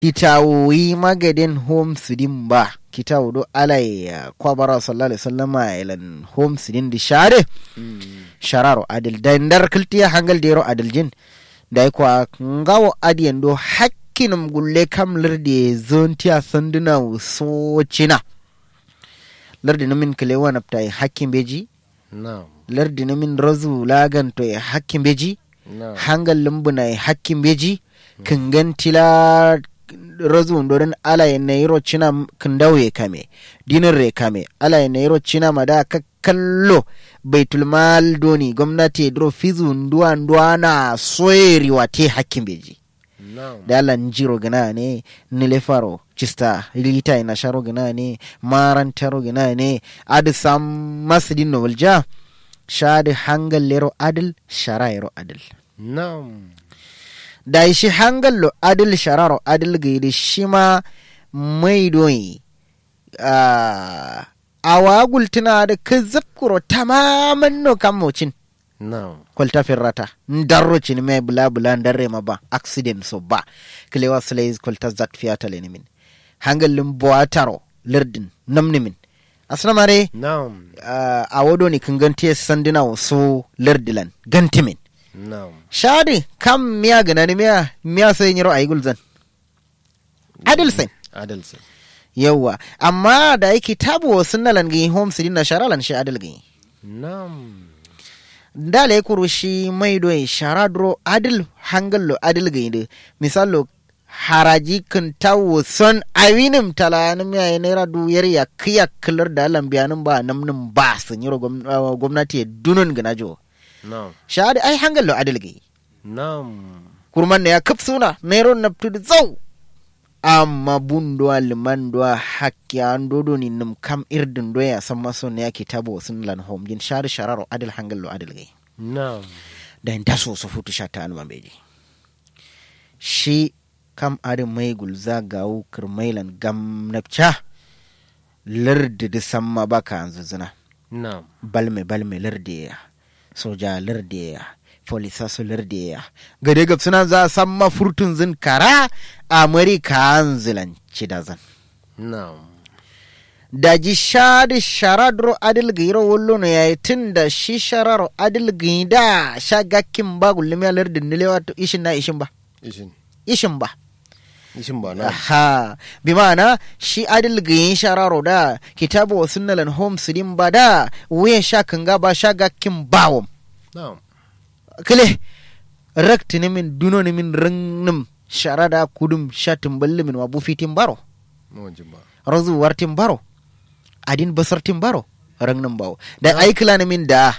kitawoyi magadin home sidin ba kitawo do alai ya kwabara sallallahu alaihi wasallama ilan home sidin di share shararo adil da ndar kiltiya hangal dero adil jin da kwa ngawo adiyan do hakkinum gulle kam lirde zontiya sanduna so cina lardi na min kile wana pta hakkin beji na'am lardi na min razu lagan to ya hakkin beji na'am hangal lumbuna ya hakkin beji kingan tila razu ndorin ala ya nairo cina kindawo ya kame dinin re kame ala ya nairo cina mada ka kallo baitul mal doni gwamnati dro fizu nduwa nduwa na soyeri wate hakkin beji na'am da ala njiro gina ne nile faro cista lita ina sharo gina ne maran taro gina ne adi sam masjidin no walja shadi hangal lero adil sharairo adil na'am da shi hangal lo adil shararo adil gaidi shi ma mai doyi a awagul tuna da kazafkuro tamaman no kamocin na'am kwalta firrata ndarro cini me bula bula ndarre ma ba accident so ba kilewa slays kwalta zat fiyata le nimin hangalin boataro lirdin namni min asna mare na'am uh, a wodo ni kan ganti sandina wo so lirdilan ganti min na'am shadi kam miya gana ni miya miya sai nyiro ayi gulzan adil sai adal sai yawa amma da yake tabo sunnalan gi home sidin na sharalan shi adil gi na'am dala ya kuru shi mai doyi shara duro adil hangallo adil gaide misalo haraji kan tawo son awinim talanim ya naira duyar ya kiya kilar da alam biyanin ba namnin ba sun yi gwamnati ya dunun gana jo na'am shahadi ai hangallo adil gai na'am kurman ne ya kaf suna nairo na tudu zau amma bundo liman do hakki an dodo ni num kam irdin do ya san maso ne yake tabo sun lan home jin shari shararo adil hangallo adil gai na'am da ta so su futu sha ta alman beji shi kam adin mai gulza gawo kirmailan gamnapcha lardi da samma baka an zuzuna na'am balme balme lardi ya soja lardi ya polisa su lardi ya gade gab suna za samma furtun zin kara amerika an zilanci da zan na'am daji shadi sharadro adil giro wollo no yayi tun da shi shararo adil gida sha gakkin ba gullumi alar dindile wato ishin na ishin ba ishin ishin ba ishin ba na'am aha bi ma'ana shi adil giyin shararo da kitabu wa sunnalan home sidin ba da wuyan sha kanga ba sha gakkin bawom na'am kile rakti ni min duno ni min rinnim sharada kudum sha timballi min wabu fitin baro mawajin ba razu wartin baro adin basartin baro rangnin bawo da aikila na min da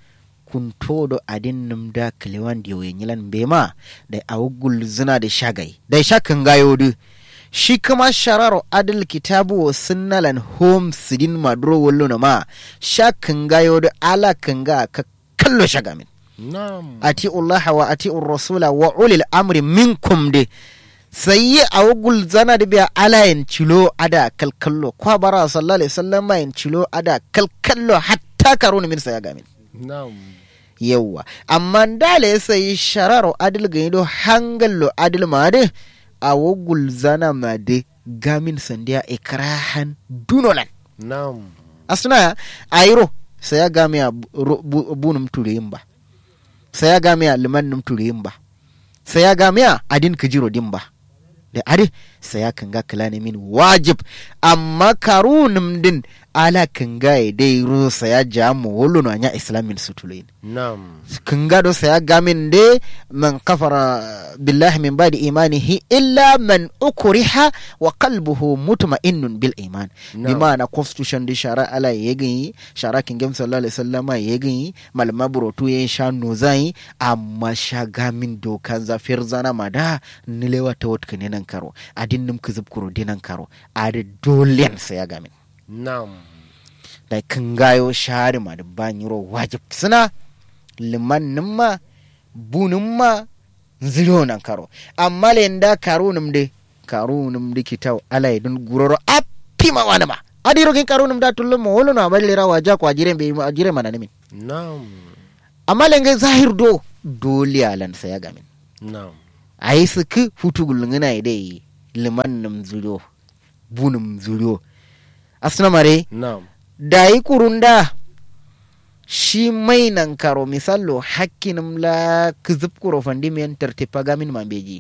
kunto do adin num da kilewan da yoyin yilan bema da awugul zina da shagai da shakan gayo du shi kuma shararo adil kitabu wa sunnalan home sidin maduro wallo na ma shakan gayo du ala kan ga ka kallo shagamin na'am ati Allah wa ati rasula wa ulil amri minkum de sai a wugul zana da biya alayin cilo ada kalkallo kwa bara sallallahu alaihi wasallam yin cilo ada kalkallo hatta karo min saya gamin na'am yawa amma dale sai shararo adil gaido hangallo adil ma de a wugul zana ma de gamin sandiya ikrahan dunolan na'am asuna ayiro sai ya game a bunum tureyin ba sai ya game a liman num tureyin ba sai ya game a adin kajiro din ba da ade sai ya kanga kala ne min wajib amma karunum din ala kanga ya dai rusa ya jamu wolo no anya islamin sutulain na'am kanga do sai ya gamin de man kafara billahi min ba'di imanihi illa man ukriha wa qalbuhu mutma'innun bil iman Na'am. bimana constitution di shara ala yegin shara kingem sallallahu alaihi wasallam yegin malama burotu yen sha nozai amma sha gamin dokan zafir zana mada nilewa ta wot nan karo adin num kizub kuro dinan karo ade dolen sai ya gamin na'am da kan gayo shari ma da banyiro wajib suna liman ma bunun ma ziro nan karo amma lenda karo num de karo num de kitaw ala idun guroro appi ma wana ma adiro kin karo num da tullo mo wolo na balle rawa ja ko ajire be ajire mana nimin na'am amma lenge zahir do dole alan saya gamin na'am ayi suku futugul ngina ide liman num zuro bunum zuro asna mare Na'am. da yi kurunda shi mai nan karo misallo hakkinum la kizib kuro fandi men tertipa gamin mambeji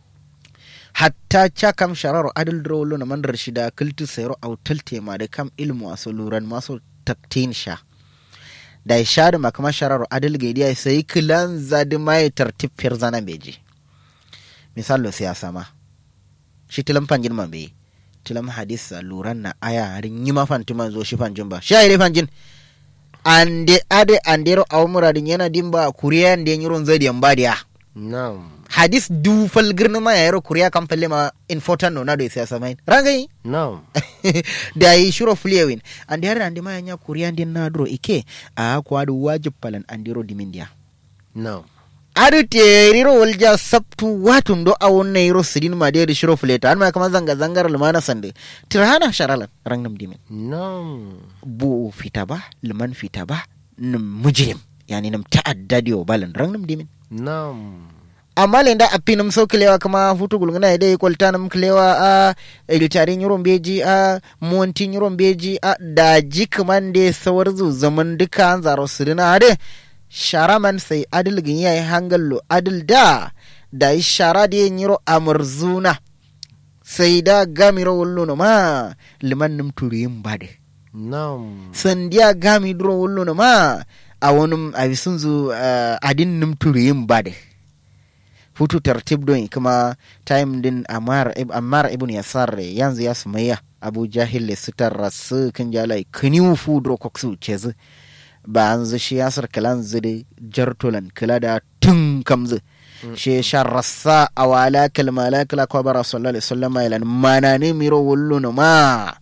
hatta cha kam shararo adil drolo na mandar shida kiltu sayro au talte ma da kam ilmu aso luran maso taktin sha da ya sha da makama shararo adil gaidiya sai kilan zadi mai tertip firzana beji misallo siyasa ma shi tilam fanjin mambe tilam hadisa luran na aya harin yi ma fanti man zo shi fanjin ba shi ayi fanjin ande ade andero awmuradin yana dimba kuriya ande nyiron zadi yambadiya Na'am. hadis du falgirni ma yayaro kuriya kan falle ma important no na do siyasa mai rangai Na'am. da yi shiro flewin ande har ande ma yanya kuriya ande na dro ike a ko adu wajib palan andiro dimindia Na'am. adu teriro walja sabtu watun do awon na yiro sidin ma de shiro fleta an ma kama zanga zangar lumana sande tirhana sharalan rangnam dimin Na'am. bu fita ba liman fita ba nim mujrim yani nim ta'adda diyo balan rangnam dimin Na'am. amma lenda a pinum so kilewa kama futu gulngana ide kwalta nam kilewa a ilitari nyuron beji a monti nyuron beji a daji kaman de sawar zu zaman duka an zaro sirina ade shara man sai adil gin yayi hangallo adil da da yi shara de nyiro amurzuna sai da gamiro wallo no ma liman nim turiyin bade Na'am. sandiya gami duro wullo no ma a wani a bisun zu uh, adin num turiyin bade futu tartib don kuma time din amar ib, amar ibn yasar yanzu ya sumayya abu jahil le sitar rasu kan jalai kaniu fu duro koksu cezi ba an zu shi yasar kalan zu da jartolan kala da tun kamzu shi sharrasa awala kalmala kala kwabara sallallahu alaihi wasallam ilan manane miro wullo no ma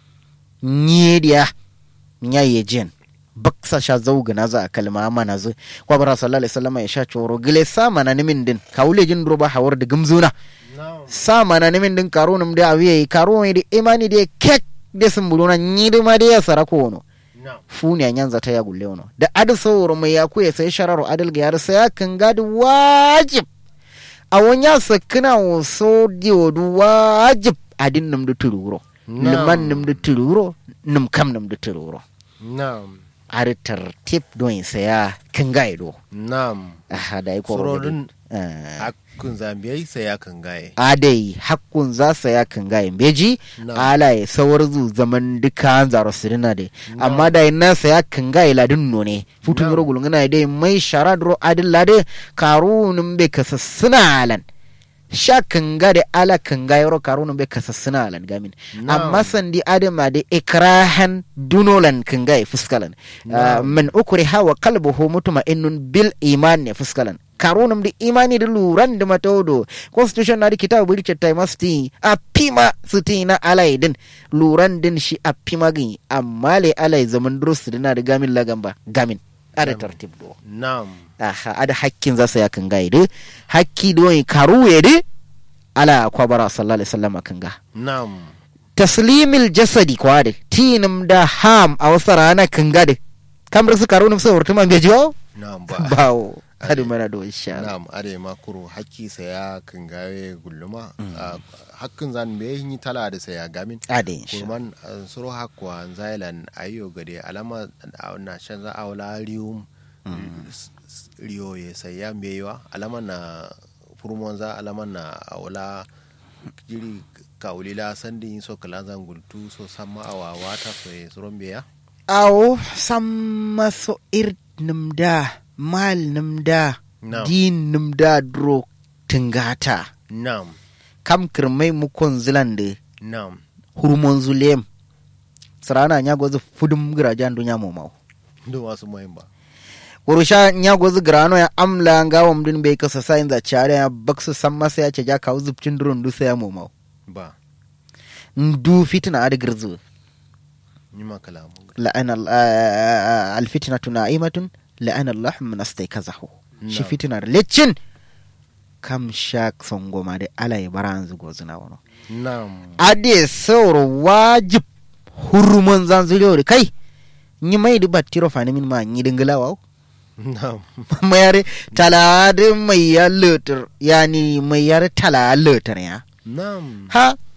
nyediya nyaye jen baksa sha zauga na za a kalma mana zu kwa bara sallallahu alaihi wasallam ya sha choro gile sa mana nimin din kawule jin roba hawar da gumzuna Na'am. sa mana nimin din karo num da awiye karo mai da imani da kek da sumbuluna nyidi ma da ya sarako wono Na'am. funi a nyanza ta ya gulle wono da adu sauro mai ya kuya sai shararo adal ga yar sai ya kan gadi wajib a wonya sakina wo so diodu wajib adin num da tururo Na'am. liman num da tururo num kam num da tururo Na'am. har tartib don saya kan gaido Na'am. aha da yi koro Surorin da hakkun zambiyai sai ya kan gaye. adai hakkun za saya kan gayin beji Na'am. ala ya sawar zu zaman duka an zaro sirina de amma da na saya kan gayi ladin no ne futun Na'am. yoro gulungana dai mai shara dro adin lade karunun be kasassuna alan sha kan ga da ala kan ga yoro karunun be kasassuna alan gamin Na'am. amma sandi adama da ikrahan dunolan kan ga fuskalan Ah, Na'am. man ukriha wa qalbuhu mutma'innun bil iman ne fuskalan karunum da imani da luran da matodo constitution na da kitabu bari cettai masti a pima suti na alai din luran din shi a pima gin amma le alai zaman durus dina da gamin lagamba gamin ada tartib do Na'am. aha ada hakkin za su ya kan gaide hakki do yi karu ya de ala kwabara sallallahu alaihi wasallam kan ga Na'am. taslimil jasadi kwade tinum da ham a wasu rana kan gade kamar su karu nufsa wurtuma bai jiwo Na'am ba. bawo hadu mana do insha Allah Na'am are makuru hakki sai ya kan gaye gulluma. Ah, Hakkin zan me yi tala da sai ya gamin. ade insha kurman uh, suro hakwa zailan ayo gade alama uh, na shan za awla rium s- s- riyo ye saya mewa alama na furmon za alama na awla jiri kaulila sandi so kala zan gultu so sama awa wata so ye suro beya awo samma so ir numda mal numda Na'am. din numda dro tingata nam kam kirmai mukon zilande nam hurmon zulem sarana nya gozu fudum girajan dunya mo mau ndo wasu moyin ba kurusha nya gozu grano ya amla ngawam din be kasa sain za chare ya baksu samma sai ya ce ja kawo zubcin durun du sai ya mo mau ba ndu fitina ad girzu ni ma kalamu la'ana al- ah, alfitnatu na'imatun la'ana Allah min astaykazahu shi Na'am. fitinar lecin kam shak songoma de alay baranzu gozuna wono nam ade sauro wajib hurumon zanzuriyo kai nyi mai di battiro fani min ma nyi dingala waw nam mayare talade mai ya letter yani mai yare tala letter ya nam ha